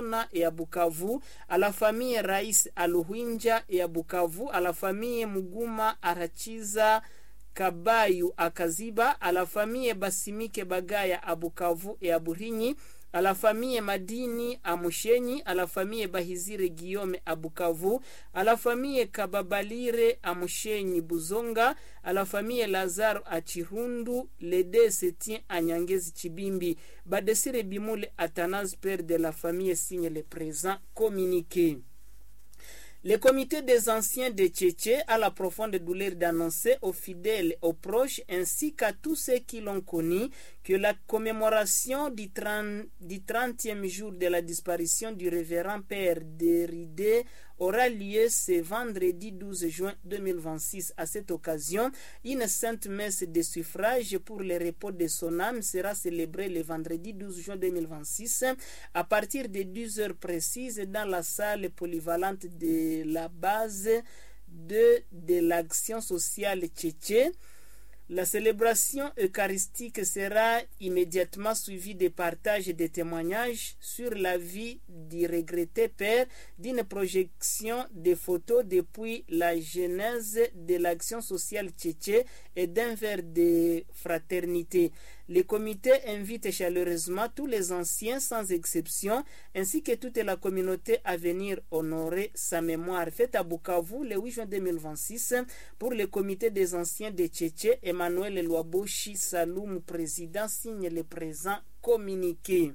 Mutona et à Bukavu, à la famille Raïs Aluhinja et à Bukavu, à la famille Muguma Arachiza Kabayu à Kaziba, à la famille Basimike Bagaya à Bukavu et à Burinyi, à la famille Madini à Mushenyi, à la famille Bahizire Guillaume à Bukavu, à la famille Kababalire à Mushenyi Buzonga, à la famille Lazaro à Chirundu, les deux se tient à Nyangezi Chibimbi. Badesire Bimoule Athanase, père de la famille, signe le présent communiqué. Le comité des anciens de Tchétché a la profonde douleur d'annoncer aux fidèles, aux proches ainsi qu'à tous ceux qui l'ont connu que la commémoration du, 30, du 30e jour de la disparition du révérend père Déridé aura lieu ce vendredi 12 juin 2026. À cette occasion, une sainte messe de suffrage pour le repos de son âme sera célébrée le vendredi 12 juin 2026 à partir de 10 heures précises dans la salle polyvalente de la base de, de l'action sociale tchétché. La célébration eucharistique sera immédiatement suivie de partages et de témoignages sur la vie du regretté père, d'une projection des photos depuis la genèse de l'action sociale tchétché et d'un verre de fraternité. Le comité invite chaleureusement tous les anciens sans exception ainsi que toute la communauté à venir honorer sa mémoire. Fête à Bukavu le 8 juin 2026 pour le comité des anciens de Tchétché. Emmanuel Loaboshi Saloum, président, signe le présent communiqué.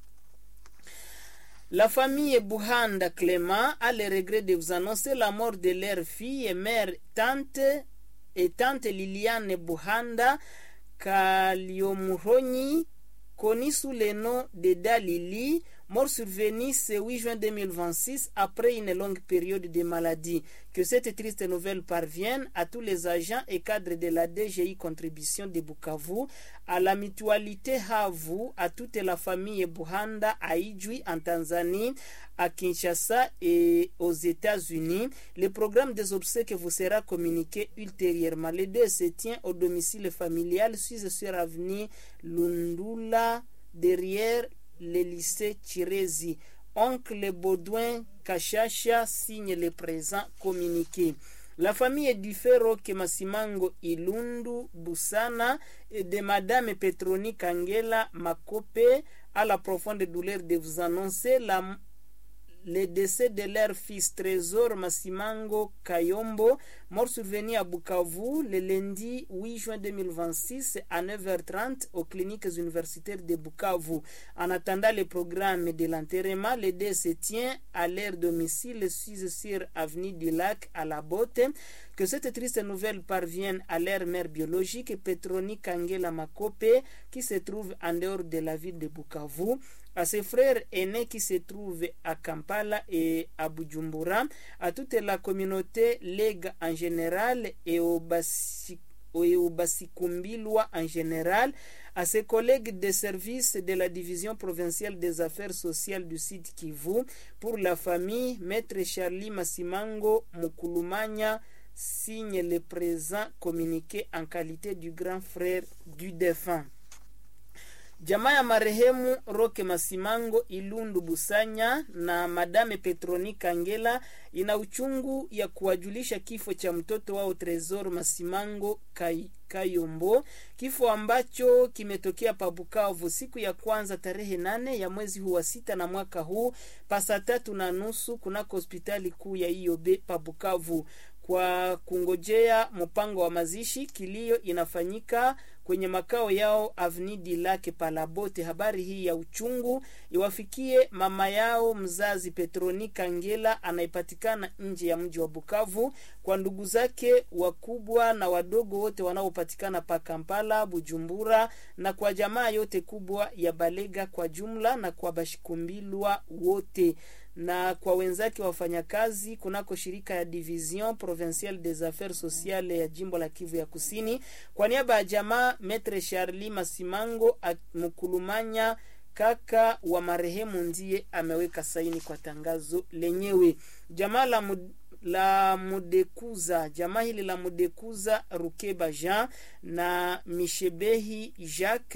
La famille Buhanda Clément a le regret de vous annoncer la mort de leur fille et mère, tante et tante Liliane Buhanda Kaliomuronyi, connue sous le nom de Dalili, mort survenue ce 8 juin 2026 après une longue période de maladie. Que cette triste nouvelle parvienne à tous les agents et cadres de la DGI Contribution de Bukavu, à la mutualité Havu, à toute la famille Buhanda à Ijwi en Tanzanie, à Kinshasa et aux États-Unis. Le programme des obsèques vous sera communiqué ultérieurement. Le deux se tient au domicile familial 6 sur avenue Lundula derrière le lycée Chirezi. Oncle Baudouin Kachasha signe le présent communiqué. La famille du Ferro Masimango Ilundu Busana et de Madame Petroni Kangela Makope a la profonde douleur de vous annoncer la le décès de leur fils Trésor Masimango Kayombo, mort survenu à Bukavu le lundi 8 juin 2026 à 9h30 aux cliniques universitaires de Bukavu. En attendant le programme de l'enterrement, le décès tient à leur domicile 6 sur avenue du Lac à la Botte. Que cette triste nouvelle parvienne à leur mère biologique, Petroni Kangela Makope, qui se trouve en dehors de la ville de Bukavu à ses frères aînés qui se trouvent à Kampala et à Bujumbura, à toute la communauté Lega en général et au Basikumbilwa en général, à ses collègues de service de la division provinciale des affaires sociales du Sud Kivu, pour la famille, Maître Charlie Masimango Mukulumanya signe le présent communiqué en qualité du grand frère du défunt. Jamaa ya marehemu Roke Masimango Ilundu Busanya na Madame Petroni Kangela ina uchungu ya kuwajulisha kifo cha mtoto wao Tresor Masimango Kai, Kayombo, kifo ambacho kimetokea pa Bukavu siku ya kwanza tarehe nane ya mwezi huu wa sita na mwaka huu pasa tatu na nusu kunako hospitali kuu ya Iyobe pa Bukavu kwa kungojea mpango wa mazishi. Kilio inafanyika kwenye makao yao Avenue du Lac Palabote. Habari hii ya uchungu iwafikie mama yao mzazi Petroni Kangela anayepatikana nje ya mji wa Bukavu, kwa ndugu zake wakubwa na wadogo wote wanaopatikana pa Kampala, Bujumbura, na kwa jamaa yote kubwa ya Balega kwa jumla, na kwa Bashikumbilwa wote na kwa wenzake wafanyakazi kunako shirika ya Division Provinciale des Affaires Sociales ya jimbo la Kivu ya Kusini. Kwa niaba ya jamaa Metre Charli Masimango Mkulumanya, kaka wa marehemu, ndiye ameweka saini kwa tangazo lenyewe. Jamaa la mud la Mudekuza, jamaa hili la Mudekuza Rukeba Jean na Mishebehi Jacques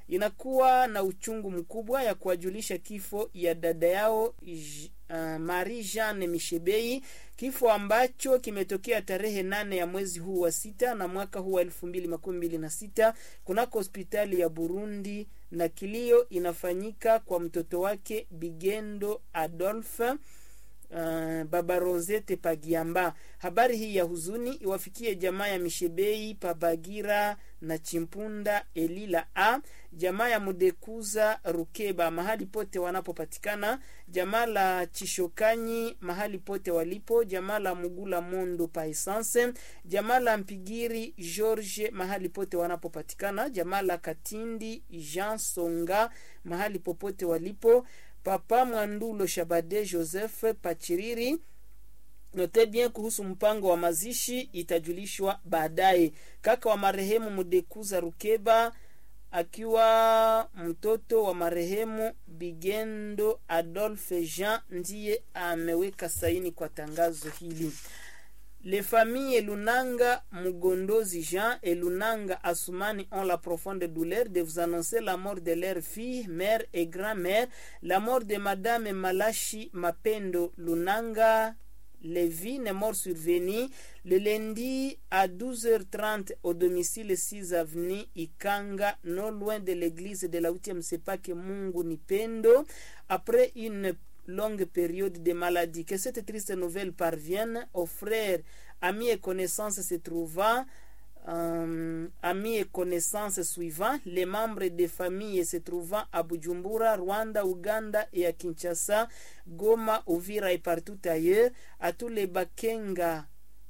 inakuwa na uchungu mkubwa ya kuwajulisha kifo ya dada yao J- uh, Marie Jeanne Mishebei, kifo ambacho kimetokea tarehe nane ya mwezi huu wa sita na mwaka huu wa elfu mbili makumi mbili na sita kunako hospitali ya Burundi, na kilio inafanyika kwa mtoto wake Bigendo Adolphe Uh, baba Rosette Pagiamba. Habari hii ya huzuni iwafikie jamaa ya Mishebei Pabagira na Chimpunda Elila a jamaa ya Mudekuza Rukeba mahali pote wanapopatikana, jamaa la Chishokanyi mahali pote walipo, jamaa la Mugula Mondo pa Essence, jamaa la Mpigiri George mahali pote wanapopatikana, jamaa la Katindi Jean Songa mahali popote walipo Papa Mwandulo Shabade Joseph Pachiriri. Note bien kuhusu mpango wa mazishi itajulishwa baadaye. Kaka wa marehemu Mudekuza Rukeba akiwa mtoto wa marehemu Bigendo Adolphe Jean ndiye ameweka saini kwa tangazo hili. Les familles Lunanga Mugondozi Jean et Lunanga Asumani ont la profonde douleur de vous annoncer la mort de leur fille, mère et grand-mère, la mort de Madame Malachi Mapendo Lunanga Levine est mort survenu le lundi à 12h30 au domicile 6 avenue Ikanga, non loin de l'église de la 8e Sepake Mungu Nipendo, après une longue période de maladie. Que cette triste nouvelle parvienne aux frères, amis et connaissances se trouvant euh, amis et connaissances suivants, les membres des familles se trouvant à Bujumbura, Rwanda, Uganda et à Kinshasa, Goma, Uvira et partout ailleurs, à tous les Bakenga,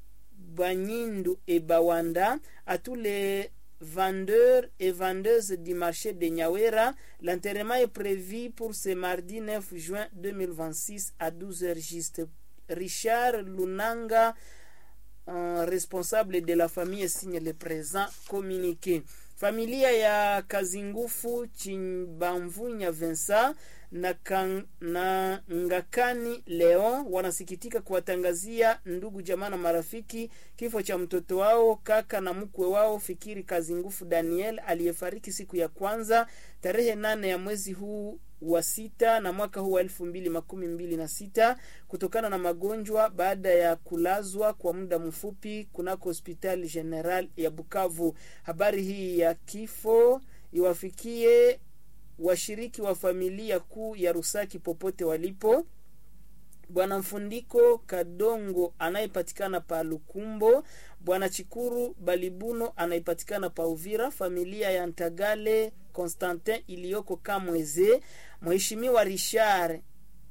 Banyindu et Bawanda, à tous les vendeurs et vendeuses du marché de Nyawera. L'enterrement est prévu pour ce mardi 9 juin 2026 à 12h juste. Richard Lunanga, uh, responsable de la famille signe le présent communiqué. Familia ya Kazingufu Chimbamvunya Vensa na, kan, na Ngakani Leon wanasikitika kuwatangazia ndugu jamaa na marafiki kifo cha mtoto wao kaka na mkwe wao Fikiri Kazingufu Daniel aliyefariki siku ya kwanza tarehe nane ya mwezi huu wa sita na mwaka huu wa elfu mbili makumi mbili na sita kutokana na magonjwa baada ya kulazwa kwa muda mfupi kunako hospitali general ya Bukavu. Habari hii ya kifo iwafikie washiriki wa familia kuu ya Rusaki popote walipo. Bwana Mfundiko Kadongo anayepatikana pa Lukumbo, Bwana Chikuru Balibuno anayepatikana pa Uvira, familia ya Ntagale Constantin iliyoko Kamweze, Mheshimiwa Richard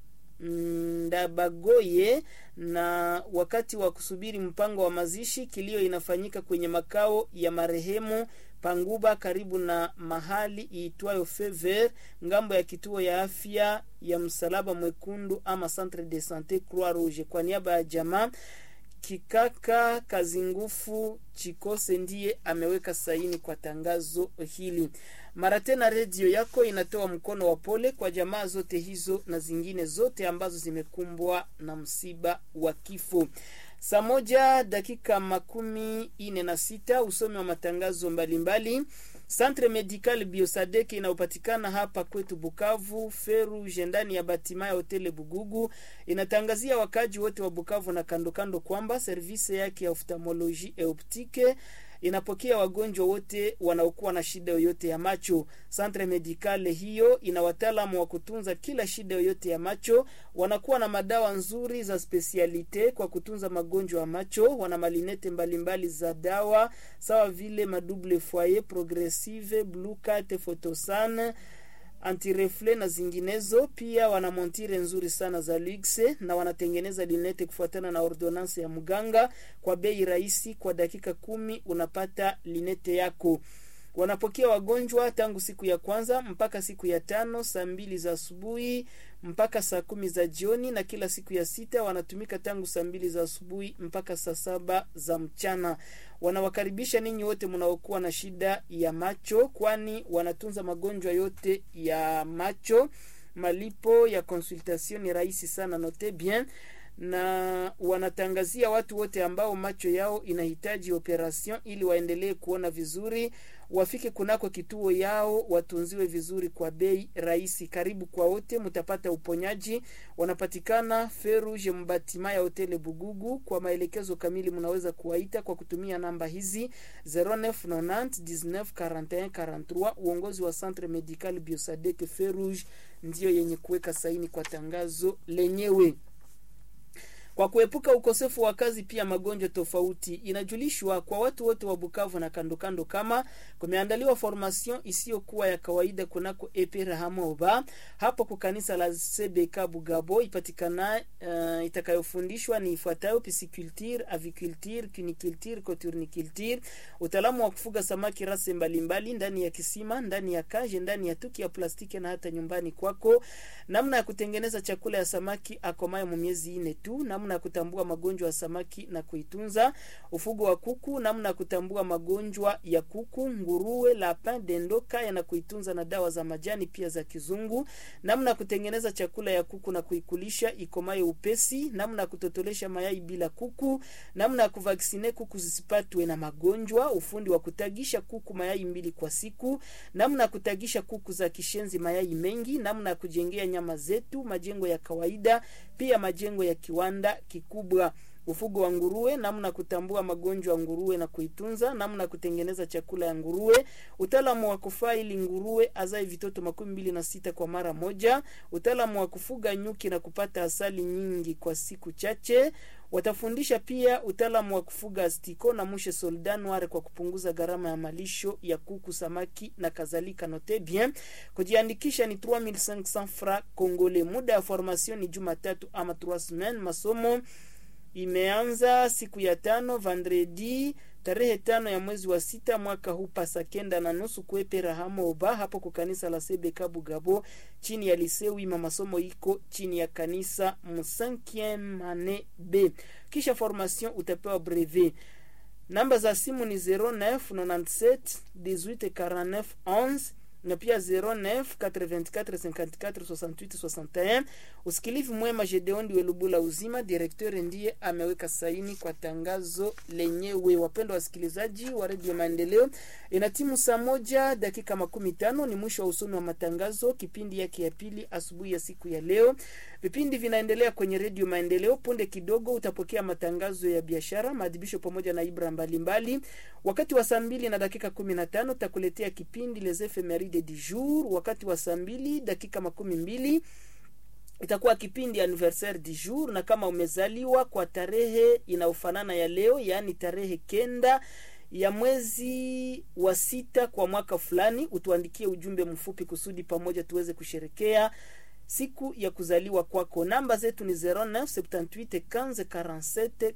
Ndabagoye. Na wakati wa kusubiri mpango wa mazishi, kilio inafanyika kwenye makao ya marehemu Panguba karibu na mahali iitwayo Fever ngambo ya kituo ya afya ya Msalaba Mwekundu ama Centre de Sante Croix Rouge. Kwa niaba ya jamaa Kikaka Kazingufu Chikose ndiye ameweka saini kwa tangazo hili. Mara tena redio yako inatoa mkono wa pole kwa jamaa zote hizo na zingine zote ambazo zimekumbwa na msiba wa kifo. Saa moja dakika makumi ine na sita usomi wa matangazo mbalimbali mbali. Centre Medical Biosadek inayopatikana hapa kwetu Bukavu Feru ndani ya batima ya hoteli Bugugu inatangazia wakaji wote wa Bukavu na kando kando kwamba servisi yake ya oftalmologie et optique inapokea wagonjwa wote wanaokuwa na shida yoyote ya macho. Centre Medical hiyo ina wataalamu wa kutunza kila shida yoyote ya macho, wanakuwa na madawa nzuri za spesialite kwa kutunza magonjwa ya macho. Wana malinete mbalimbali za dawa sawa vile madouble foyer, progressive, blue cat, photosan antirefle na zinginezo. Pia wana montire nzuri sana za luxe na wanatengeneza linete kufuatana na ordonance ya mganga kwa bei rahisi. Kwa dakika kumi unapata linete yako. Wanapokea wagonjwa tangu siku ya kwanza mpaka siku ya tano saa mbili za asubuhi mpaka saa kumi za jioni, na kila siku ya sita wanatumika tangu saa mbili za asubuhi mpaka saa saba za mchana. Wanawakaribisha ninyi wote mnaokuwa na shida ya macho, kwani wanatunza magonjwa yote ya macho. Malipo ya consultation ni rahisi sana, note bien na wanatangazia watu wote ambao macho yao inahitaji operation ili waendelee kuona vizuri. wafike kunako kituo yao watunziwe vizuri kwa bei rahisi. Karibu kwa wote, mtapata uponyaji. Wanapatikana Feruge Mbatima ya hoteli Bugugu. Kwa maelekezo kamili mnaweza kuwaita kwa kutumia namba hizi 0990 19 41 43. Uongozi wa Centre Medical Biosadek Feruge ndiyo yenye kuweka saini kwa tangazo lenyewe. Kwa kuepuka ukosefu wa kazi pia magonjwa tofauti, inajulishwa kwa watu wote wa Bukavu na kando kando kama kumeandaliwa formation isiyokuwa ya kawaida kunako Epera Hamoba hapo kwa kanisa la CBK Bugabo ipatikana uh, itakayofundishwa ni ifuatayo: pisciculture, aviculture, cuniculture, coturniculture, utaalamu wa kufuga samaki rase mbalimbali ndani ya kisima, ndani ya kaje, ndani ya tuki ya plastiki na hata nyumbani kwako, namna ya kutengeneza chakula ya samaki akomayo mu miezi ine tu, namna ya kutambua magonjwa ya samaki na kuitunza, ufugo wa kuku, namna ya kutambua magonjwa ya kuku, nguruwe, lapin, dendo, kaya na kuitunza na dawa za majani pia za kizungu, namna ya kutengeneza chakula ya kuku na kuikulisha ikomayo upesi, namna ya kutotolesha mayai bila kuku, namna ya kuvaksine kuku zisipatwe na magonjwa, ufundi wa kutagisha kuku mayai mbili kwa siku, namna ya kutagisha kuku za kishenzi mayai mengi, namna ya kujengea nyama zetu majengo ya kawaida, pia majengo ya kiwanda kikubwa ufugo wa nguruwe, namna kutambua magonjwa ya nguruwe na kuitunza, namna kutengeneza chakula ya nguruwe, utaalamu wa kufaili nguruwe azae vitoto makumi mbili na sita kwa mara moja, utaalamu wa kufuga nyuki na kupata asali nyingi kwa siku chache. Watafundisha pia utaalamu wa kufuga astiko na mushe soldat noir kwa kupunguza gharama ya malisho ya kuku, samaki na kadhalika. Note bien, kujiandikisha ni 3500 francs congolais. Muda ya formation ni Jumatatu ama 3 semaines. Masomo imeanza siku ya tano vendredi tarehe tano ya mwezi wa sita mwaka huu pasa kenda na nusu kuepe Rahamoba hapo kwa kanisa la Sebeka Bugabo chini ya lisewima. Masomo iko chini ya kanisa msankiem ane B. Kisha formation utapewa brevet. Namba za simu ni 0997 1849 11 na pia 09 84 54 68 61. Usikilivu mwema. Gedeon Welubula uzima directeur ndiye ameweka saini kwa tangazo lenyewe. Wapendwa wasikilizaji wa redio Maendeleo, ina timu saa moja dakika makumi tano ni mwisho wa usomi wa matangazo kipindi yake ya pili asubuhi ya siku ya leo. Vipindi vinaendelea kwenye redio Maendeleo. Punde kidogo utapokea matangazo ya biashara, maadhibisho pamoja na ibra mbalimbali mbali. Wakati wa saa mbili na dakika kumi na tano takuletea kipindi Les Ephemeride du jour. Wakati wa saa mbili dakika makumi mbili itakuwa kipindi anniversaire du jour, na kama umezaliwa kwa tarehe inayofanana ya leo, yaani tarehe kenda ya mwezi wa sita kwa mwaka fulani, utuandikie ujumbe mfupi kusudi pamoja tuweze kusherekea siku ya kuzaliwa kwako. Namba zetu ni 09 78 15 47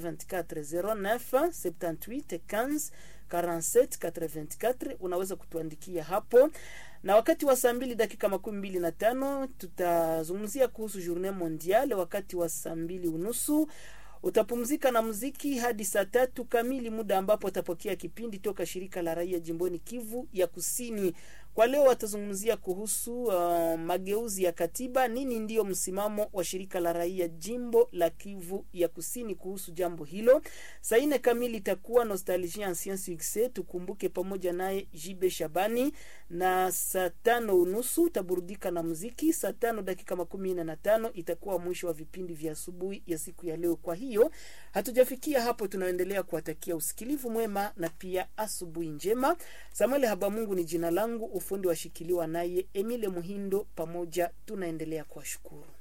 84 09 78 15 47 84. Unaweza kutuandikia hapo, na wakati wa saa mbili dakika makumi mbili na tano tutazungumzia kuhusu journée mondiale. Wakati wa saa mbili unusu utapumzika na muziki hadi saa tatu kamili, muda ambapo utapokea kipindi toka shirika la raia jimboni Kivu ya Kusini. Kwa leo watazungumzia kuhusu uh, mageuzi ya katiba. Nini ndiyo msimamo wa shirika la raia jimbo la Kivu ya Kusini kuhusu jambo hilo? Saa nne kamili itakuwa nostalgie ancien succès, tukumbuke pamoja naye Jibe Shabani, na saa tano unusu utaburudika na muziki. Saa tano dakika makumi nne na tano itakuwa mwisho wa vipindi vya asubuhi ya siku ya leo. Kwa hiyo hatujafikia hapo, tunaendelea kuwatakia usikilivu mwema na pia asubuhi njema. Samuel Habamungu ni jina langu ufundi washikiliwa naye Emile Muhindo. Pamoja tunaendelea kuwashukuru.